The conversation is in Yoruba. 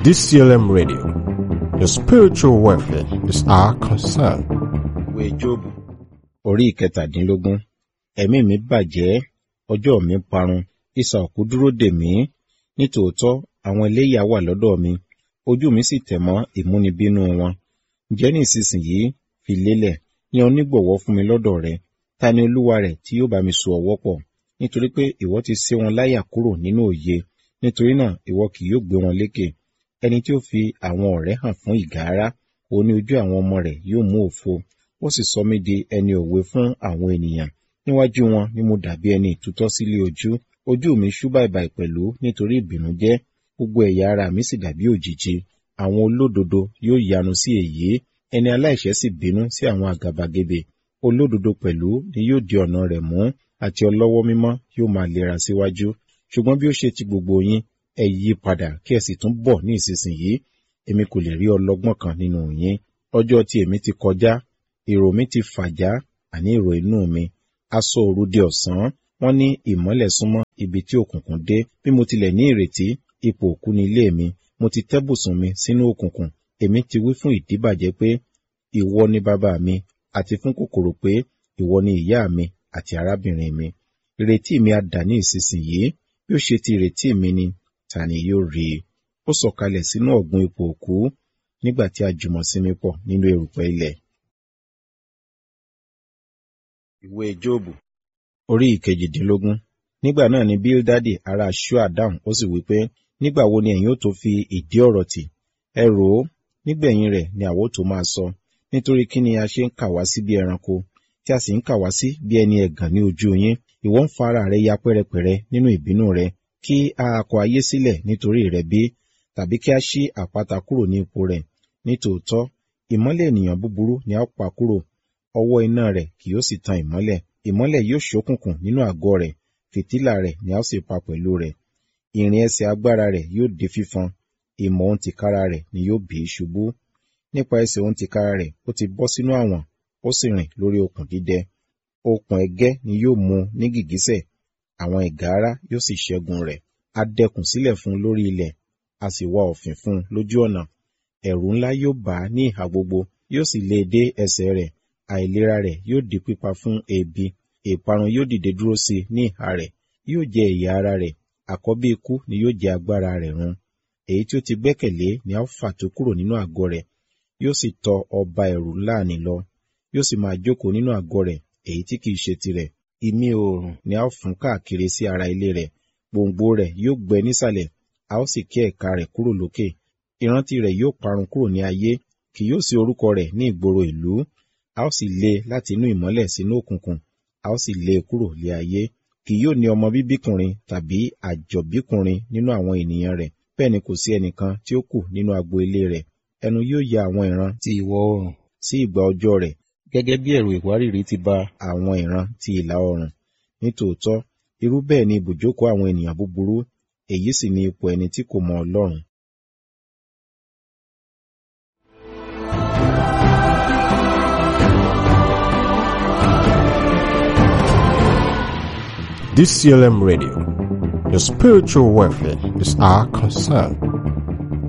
DCLM Radio. Your spiritual welfare is our concern. ìwé jóòbù orí ìkẹtàdínlógún ẹ̀mí mi bàjẹ́ ọjọ́ mi parun ìsà òkú dúró dè mí nítòótọ́ àwọn eléyà wà lọ́dọ̀ mi ojú mi sì tẹ̀ mọ́ ìmúnibínú wọn ǹjẹ́ ní ìsinsìnyí fi lélẹ̀ yan onígbọ̀wọ́ fún mi lọ́dọ̀ rẹ ta ni olúwa rẹ̀ tí yóò bá mi so ọwọ́ pọ̀ nítorí pé ìwọ ti sé wọn láyà kúrò nínú òye nítorí náà ìwọ kì yóò gbé wọn lékè ẹni tí ó fi àwọn ọ̀rẹ́ hàn fún ìgárá òun ní ojú àwọn ọmọ rẹ̀ yóò mú òfo ó sì sọ mí di ẹni òwe fún àwọn ènìyàn níwájú wọn ni mo dàbí ẹni ìtútọ́ sílé ojú ojú mi ṣú bàìbàì pẹ̀lú nítorí ìbìnújẹ́ gbogbo ẹ̀yà ara mi sì dàbí òjìji àwọn olódodo yóò yanu sí èyí ẹni aláìṣẹ̀ sì bínú sí àwọn àgàbàgebè olódodo pẹ̀lú ni yóò di ọ̀nà rẹ̀ mú àti ọlọ́wọ́ mímọ́ yóò máa lera síwájú ṣùgbọ́n bí ó ṣe ti gbogbo yín ẹ yí padà kí ẹ sì tún bọ̀ ní ìsinsìnyí èmi kò lè rí ọlọ́gbọ́n kan nínú yín ọjọ́ tí èmi ti kọjá èrò mi ti fàjá àní èrò inú mi aṣọ òru di ọ̀sán wọ́n ní ìmọ́lẹ̀ súnmọ́ ibi tí òkùnkùn dé bí mo tilẹ̀ ní ìrètí ipò òkú ní ilé mi mo ti tẹ́ bùsùn mi sínú òkùnkùn èmi ti wí fún ìdíbàjẹ́ pé ìwọ ni bàbá mi àti fún kòkòrò pé ìwọ ni ìyá mi àti arábìnrin mi ìrètí mi á dà ní ìsinsìnyí bí ó ṣe ti ìrètí mi ni ta ni yóò rí i ó sọ̀kalẹ̀ sínú ọ̀gbun ipò òkú nígbà tí a jùmọ̀ sinmi pọ̀ nínú erùpẹ̀ ilẹ̀. ìwé jóòbù orí ìkejìdínlógún nígbà náà ni bíldádì ará ṣúà dáhùn ó sì wí pé nígbà wo ni ẹ̀yin ó tó fi ìdí ọ̀rọ̀ tì ẹ rò ó nígbẹ̀yìn rẹ̀ ni àwo tó máa sọ nítorí kí ni a ṣe ń kà wá sí bí ẹranko tí a sì ń kà wá sí bí ẹni ẹ̀gàn ní ojú yín ìwọ ń fa ara rẹ ya pẹ́rẹpẹ̀rẹ nínú ìbínú rẹ kí a kọ ayé sílẹ̀ nítorí rẹ bí tàbí kí a ṣí àpáta kúrò ní ipò rẹ̀ nítòótọ́ ìmọ́lẹ̀ ènìyàn búburú ni a ó pa kúrò ọwọ́ iná rẹ̀ kì yóò sì tan ìmọ́lẹ̀ ìmọ́lẹ̀ yóò ṣókùnkùn nínú àgọ́ rẹ̀ fìtílà rẹ̀ ni a ó sì pa pẹ̀lú rẹ̀ ìrìn ẹsẹ̀ agbára rẹ̀ yóò di fífọn ìmọ̀ ohun tìkára rẹ̀ ni yóò bì í ṣubú nípa ẹsẹ̀ ohun tìkára rẹ̀ ó ti bọ́ sínú àwọ̀n ó sì rìn lórí okùn dídẹ okùn ẹ̀gẹ́ ni yóò mú ní gìgísẹ̀ àwọn ìgárá yóò sì ṣẹ́gun rẹ̀ a dẹkùn sílẹ̀ fún un lórí ilẹ̀ a sì wá òfin fún un lójú ọ̀nà ẹ̀rù ńlá yóò bà á ní ìhà gbogbo yóò sì lé e dé ẹsẹ̀ rẹ̀ àìlera rẹ̀ yóò di pípa fún ebi ìparun yóò dìde dúró sí i ní ìhà rẹ̀ yóò jẹ ẹ̀yà ara rẹ̀ àkọ́bí ikú ni yóò jẹ agbára rẹ̀ run èyí tí ó ti gbẹ́kẹ̀lé ni a ó fà tó kúrò nínú àgọ́ rẹ̀ yóò sì tọ ọba ẹ̀rù láàánú lọ yóò sì máa jókòó nínú àgọ́ rẹ̀ èyí tí kìí ṣe tirẹ̀ imí oòrùn ni a ó fún káàkiri sí ara ilé rẹ̀ gbòǹgbò rẹ̀ yóò gbẹ nísàlẹ̀ a ó sì ké ẹ̀ka rẹ̀ kúrò lókè ìrántí rẹ̀ yóò parun kúrò ní ayé kì yóò sí orúkọ rẹ̀ ní ìgboro ìlú a ó sì lé e láti inú ìmọ́lẹ̀ sínú òkùnkùn a ó sì lé e kúrò lé ayé kì yóò ní ọmọ bíbíkùnrin tàbí àjọbíkùnrin nínú àwọn ènìyàn rẹ̀ bẹ́ẹ̀ ni kò sí ẹnìkan tí ó kù nínú agbo ilé rẹ̀ ẹnu yóò ya àwọn ìran ti ìwọ̀ oòrùn sí ìgbà ọjọ́ rẹ̀ gẹ́gẹ́ bí ẹ̀rù ìwárìrì ti ba àwọn ìran ti ìlà oòrùn nítòótọ́ irú bẹ́ẹ̀ ni ibùjókòó àwọn ènìyàn búburú èyí sì ni ipò ẹni tí kò mọ Ọlọ́run DCLM Radio. Your spiritual welfare is our concern.